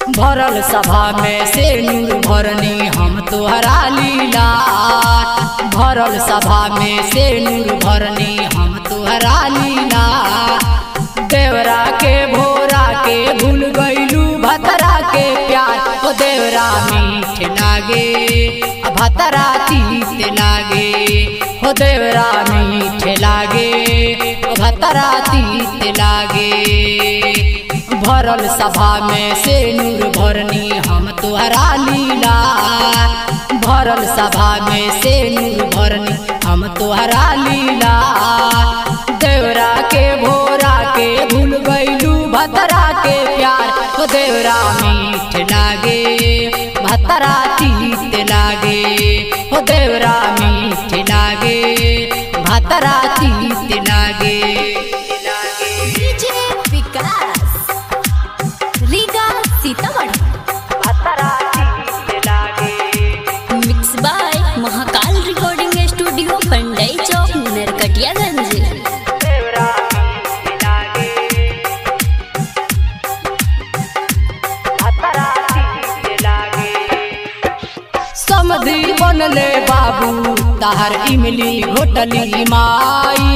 भरल सभा में से नूर भरनी हम तोहरा लीला भरल सभा में से नूर भरनी हम तोहरा लीला देवरा के भोरा के भूल गईलू भतरा के प्यार ओ देवरा मीठ लागे आ भतरा तीत लागे हो देवरा मीठ लागे ओ भतरा तीत लागे भरल सभा में से नूर भरनी हम तोहरा लीला भरल सभा में से नूर भरनी हम तोहरा लीला देवरा के भोरा के भूल गईलू भतरा के प्यार हो देवरा मीठ लागे भतरा तीत लागे हो देवरा मीठ लागे भतरा तीत लागे DJ Vikas Riga Sitamarhi mix by Mahakal recording studio Pandai Chowk Narkatiaganj समधी बनले बाबू ताहर इमली होटली माई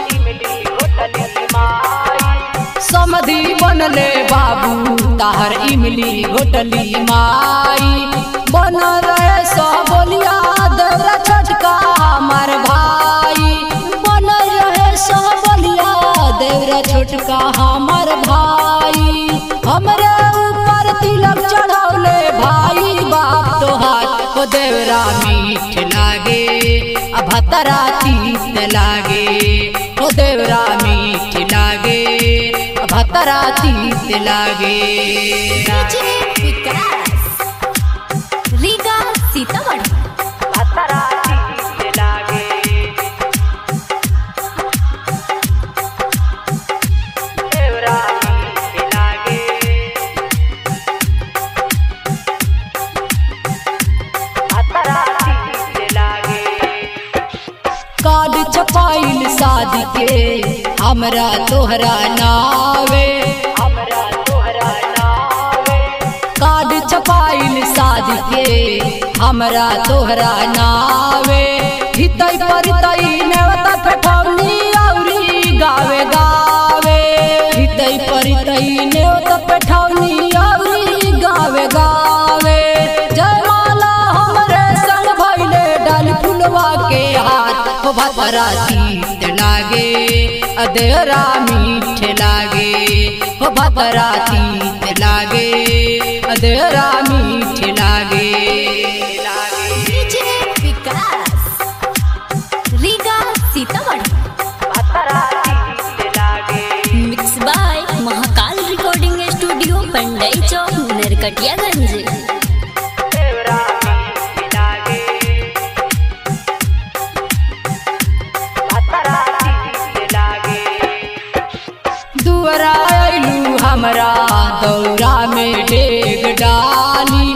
समधी बनले बाबू ताहर इमली होटली माई बन रहे सो बोलिया देवरा छोटका हमार भाई बन रहे सो बोलिया देवरा छोटका हमार भाई हमरे ऊपर तिलक चढ़ौले भाई बाप तोहार ओ देवरा मीठ लागे आ भतरा तीत लागे ओ देवरा मीठ लागे आ भतरा तीत लागे डीजे विकास रीगा सीतामढ़ी कार्ड छपाइल शादी के हमरा तोहरा नावे कार्ड छपाइल शादी के हमरा तोहरा नावे हितई परितई नेवता पेठौनी औरी गावे गावे हितई परितई नेवता पेठौनी औरी गावे गावे जयमाला हमरे संग भइले डाल फुलवा के हाथ हो भतरा तीत लागे अदेरा मीठ लागे हो भतरा तीत लागे अदेरा मीठ लागे DJ Vikas Riga Sitamarhi mix by Mahakal recording studio Pandai Chowk Narkatiaganj दुअरा अइलू हमरा दौरा में डेग डाली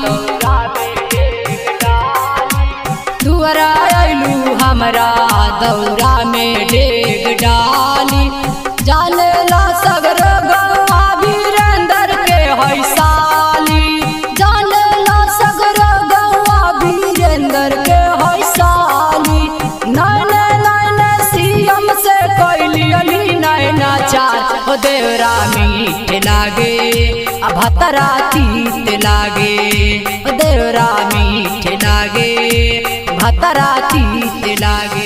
दुअरा अइलू हमरा दौरा में डेग डाली जाने ला सगर गवा वीरेंद्र के है साली जाने ला सगर गवा वीरेंद्र के है साली नैने नैने सीएम से कैली अली नैना चार हो देवरा मीठ लागे आ भतरा तीत लागे ओ देवरा मीठ लागे भतरा तीत लागे